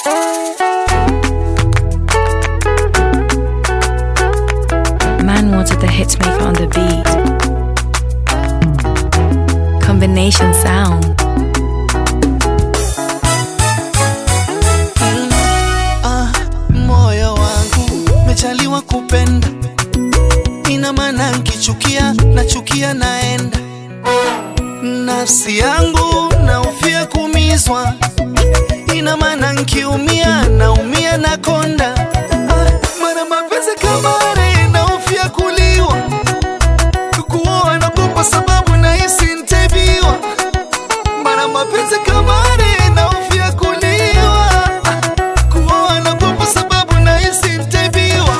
Man wanted the hitmaker on the beat. Combination sound. Ah, moyo wangu mejaliwa kupenda, ina maana nkichukia nachukia naenda. Nafsi yangu naufia kumizwa, ina maana nkiumia naumia na konda. Ah, mara mapenzi kama are naufia kuliwa, kukuoa nagopa sababu nahisi ntabiwa. Mara mapenzi kama are naufia kuliwa kuoa nagopa sababu nahisi ntabiwa.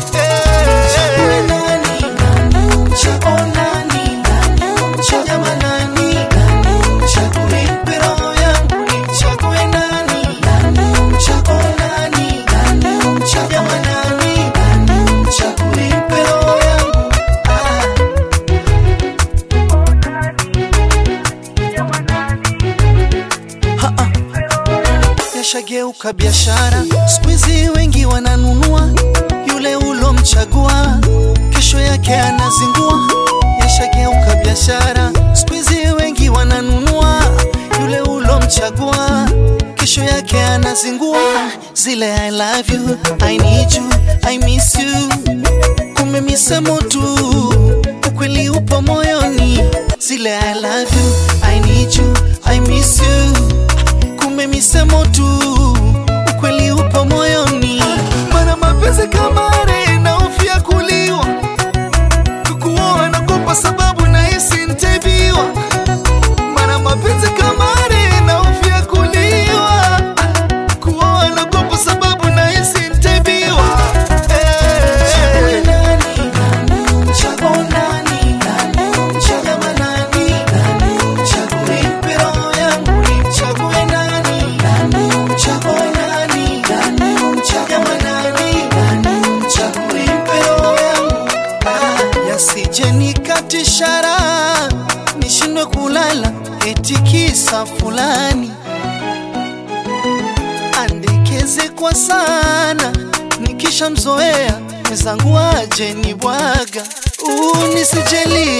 Yashageuka biashara, siku hizi wengi wananunua yule ulomchagua, kesho yake anazingua. Yashageuka biashara, siku hizi wengi wananunua yule ulomchagua, kesho yake anazingua. Zile I love you, I need you, I miss you, kumbe misemo tu, ukweli upo moyoni. Zile I love you, I need you, I miss you kumbe misemo tu, ukweli upo moyoni. Mana mapenzi kama are naofia kuliwa, kukuoa nagopa sababu nahisi ntabiwa. Mana mapenzi kama are naofia kuliwa, kuoa nagopa sababu nahisi ntabiwa. Eh. Yasije nikatishara nishindwe kulala eti kisa fulani andekeze kwa sana nikishamzoea mwenzangu aje ni bwaga unisijeli